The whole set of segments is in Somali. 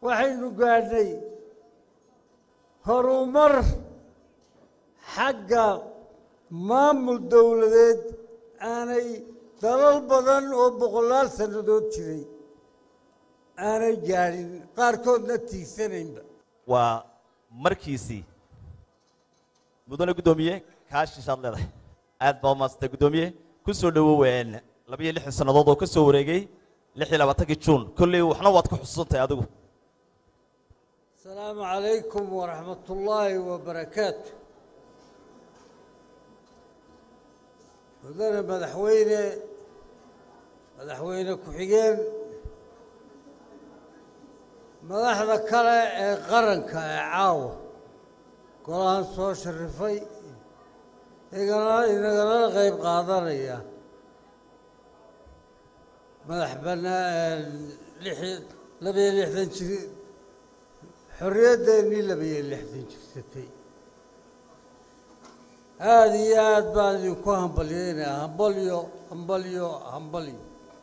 waxaynu gaadhnay horumar xagga maamul dowladeed aanay dalal badan oo boqolaal sannadood jiray aanay gaadhin qaarkoodna tiigsanaynba waa markiisii mudane guddoomiye kaashishaad leedahay aad baa umaasantay guddoomiye ku soo dhowooween labayo lixdan sannadood oo ka soo wareegay lix iyo labaatankii juun kolley waxna waad ku xusuusantahay adigu asalaamu calaykum waraxmat ullaahi wabarakaatu mudane madaxweyne madaxweyne ku-xigeen madaxda kale ee qaranka ee caawa golahan soo sharifay igana inagalana qayb qaadanaya madax banaa lix labayo lixdan jir xorriyaddeenii labayo lixdan jirsatay aada iyo aad baan idinku hambalyeynaya hambalyo hambalyo hambalyo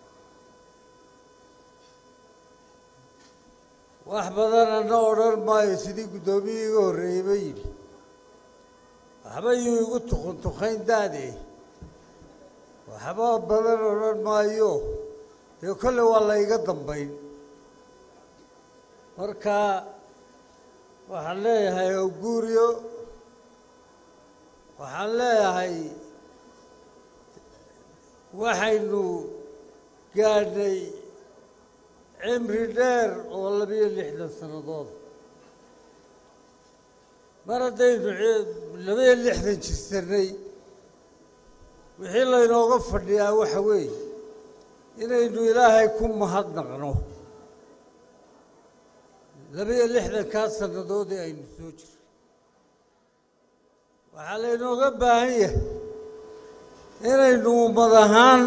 wax badan ana odhan maayo sidii guddoomiyii iga horreeyey ba yidhi waxba yuu igu tukun tukayn daade waxba badan odhan maayo dee kolle waa la iga dambayn marka waxaan leeyahay oguuriyo waxaan leeyahay waxaynu gaadhnay cimri dheer oo labiyo lixdan sannadood mar haddaynu labayo lixdan jirsanay wixii laynooga fadhiyaa waxa weeye inaynu ilaahay ku mahadnaqno labayo lixdankaa sannadoodii aynu soo jirno waxaa laynooga baahan yahay inaynu ummad ahaan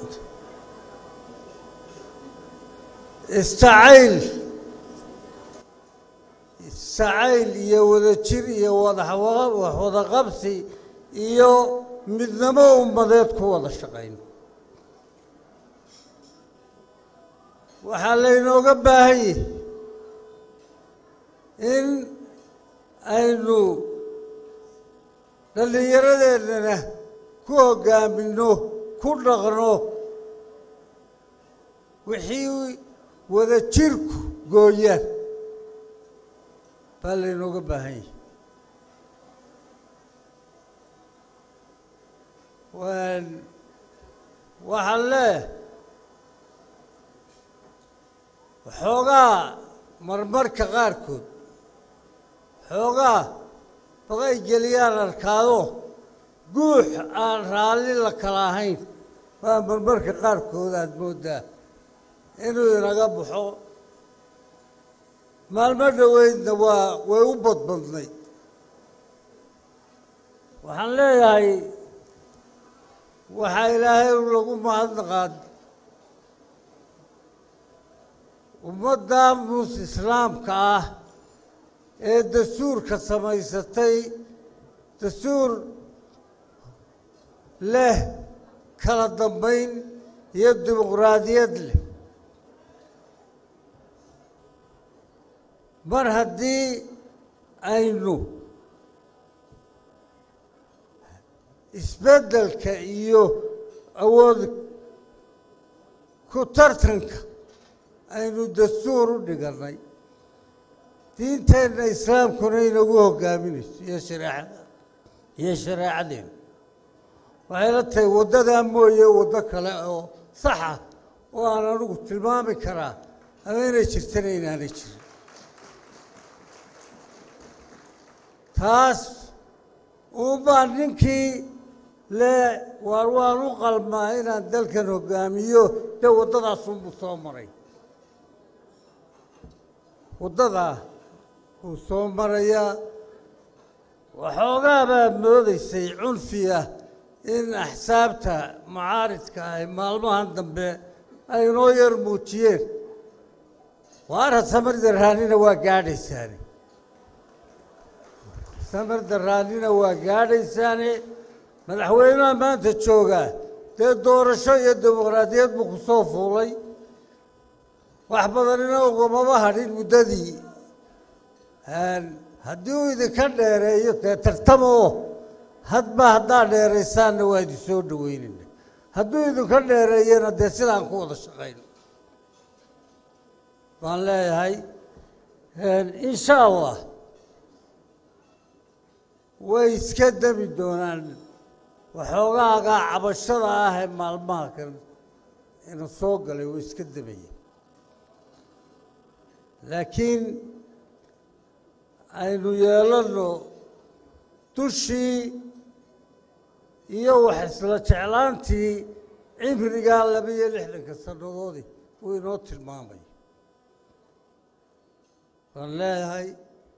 istacayl istacayl iyo wadajir iyo wadawaxwada qabsi iyo midnamo ummadeed ku wada shaqayno waxaa laynooga baahan yahay in aynu dhallinyaradeennana ku hoggaaminno ku dhaqno wixii wada jirku gooyaan baa laynooga baahan yahay waxaan leeyahay waxoogaa marmarka qaarkood xoogaa baqay geliyaan arkaado guux aan raalli la kala ahayn baa marmarka qaarkood aada mooddaa inuu inaga baxo maalmo dhoweydna waa way u badbadnay waxaan leeyahay waxaa ilaahay lagu mahadnaqaa ummadda mus islaamka ah ee dastuurka samaysatay dastuur leh kala dambayn iyo dimuqraadiyad leh mar haddii aynu isbeddelka iyo awood ku tartanka aynu dastuur u dhigannay diinteenna islaamkuna inagu hoggaaminayso iyo shareecada iyo shareecadeena waxay la tahay waddadaa mooye waddo kale oo saxa oo aan anigu tilmaami karaa ama inay jirtana inaanay jirin taas uunbaa ninkii le waar waan u qalmaa inaan dalkan hoggaamiyo dee waddadaasunbuu soo maray waddadaa wuu soo marayaa waxoogaa baad moodaysay cunfi ah in axsaabta mucaaridka ay maalmahan dambe ay inoo yar muujiyeen waara samar daraanina waa gaadhaysaane samar daraanina waa gaadhaysaane madaxweynaha maanta joogaa dee doorasho iyo dimuqraadiyad buu ku soo fuulay wax badanina ugamaba hadhin muddadii haddii uu idinka dheereeyo dee tartamoo hadba haddaa dheeraysaanna waa idin soo dhaweynayna hadduu idinka dheereeyana dee sidaan ku wada shaqayno baan leeyahay insha allah way iska demi doonaan waxoogaagaa cabashada ah ee maalmaha kan ina soo galay way iska demaya laakiin aynu yeelanno dushii iyo wax isla jeclaantii cimrigaa laba iyo lixdanka sannadoodii uu inoo tilmaamay waan leeyahay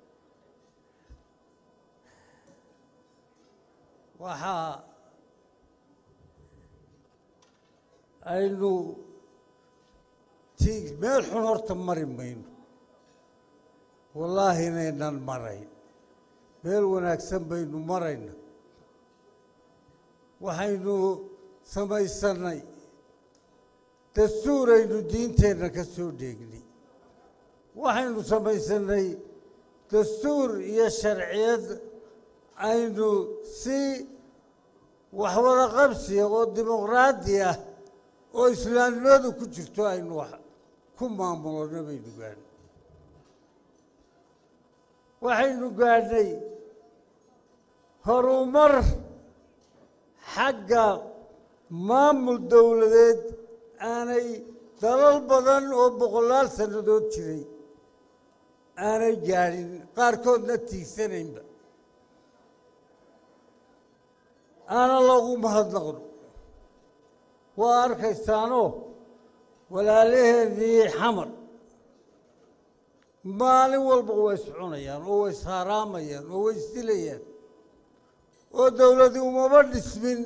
waxaa aynu ti meel xun horta mari mayno wallaahi inaynan marayn meel wanaagsan baynu marayna waxaynu samaysanay dastuuraynu diinteenna ka soo dheegnay waxaynu samaysanay dastuur iyo sharciyad aynu si waxwada qabsiya oo dimuqraadi ah oo islaamnimadu ku jirto aynu wax ku maamulano baynu gaadhnay waxaynu gaadhnay horumar xagga maamul dowladeed aanay dalal badan oo boqolaal sannadood jiray aanay gaadhin qaarkoodna tiigsanaynba aana loogu mahadnaqno waa arkaysaanoo walaalaheenii xamar maalin walba way iscunayaan oo way ishaaraamayaan oo way isdilayaan oo dowladii umaba dhismin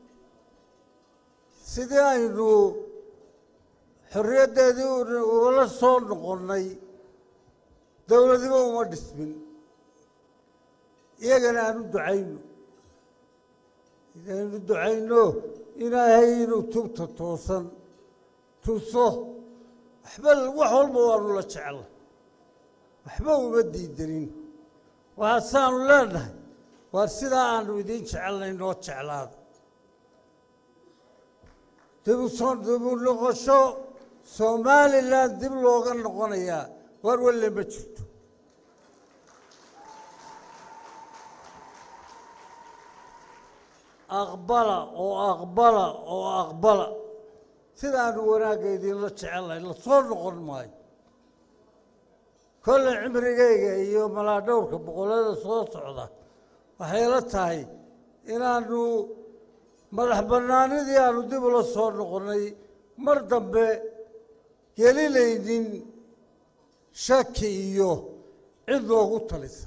sidii aynu xorriyaddeedii ugala soo noqonnay dowladiba uma dhismin iyagana aanu ducayno inaynu ducayno ilaahay inuu tubta toosan tuso waxba wax walba waanu la jecla waxba uma diidanin waxaasaanu leenahay waar sidaa aanu idiin jecelnay noo jeclaada dibu soo dibu noqosho somalilan dib looga noqonayaa waar walle ma jirto aqbala oo aqbala oo aqbala sidaanu wanaagga idinla jecelnahay la soo noqon maayo kolle cimrigayga iyo malaadhowrka boqollada soo socda waxay la tahay inaanu madax bannaanidii aanu dib ula soo noqonnay mar dambe gelinaynin shaki iyo cid loogu talisa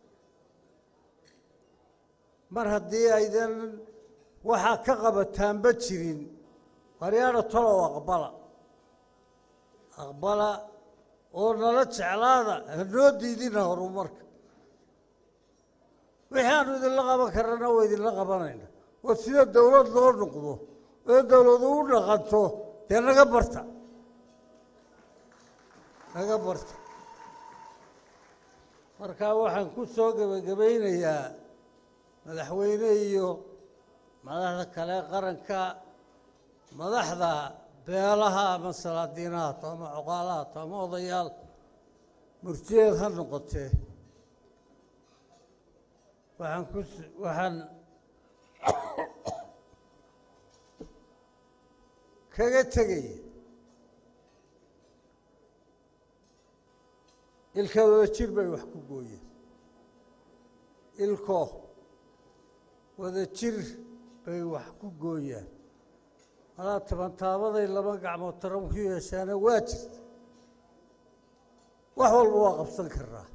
mar haddii aydan waxaa ka qabataanba jirin waryaadha talow aqbala aqbala oo nala jeclaada hanoo diidina horumarka wixii aanu idinla qaban karana waa idinla qabanayna waa sida dowlad loo noqdo oo dowladu u dhaqanto dee naga barta naga barta markaa waxaan ku soo gebagabaynayaa madaxweyne iyo madaxda kale qaranka madaxda beelaha ama salaadiinahaato ama coqaalahaato ama odayaal murtiyeed ha noqotee waxaan ku waxaan kaga tegaya ilka wada jir bay wax ku gooyeen ilko wada jir bay wax ku gooyaan malaa tabantaabaday laba gacmood taran ku yeeshaana waa jirta wax walba waa qabsan karaa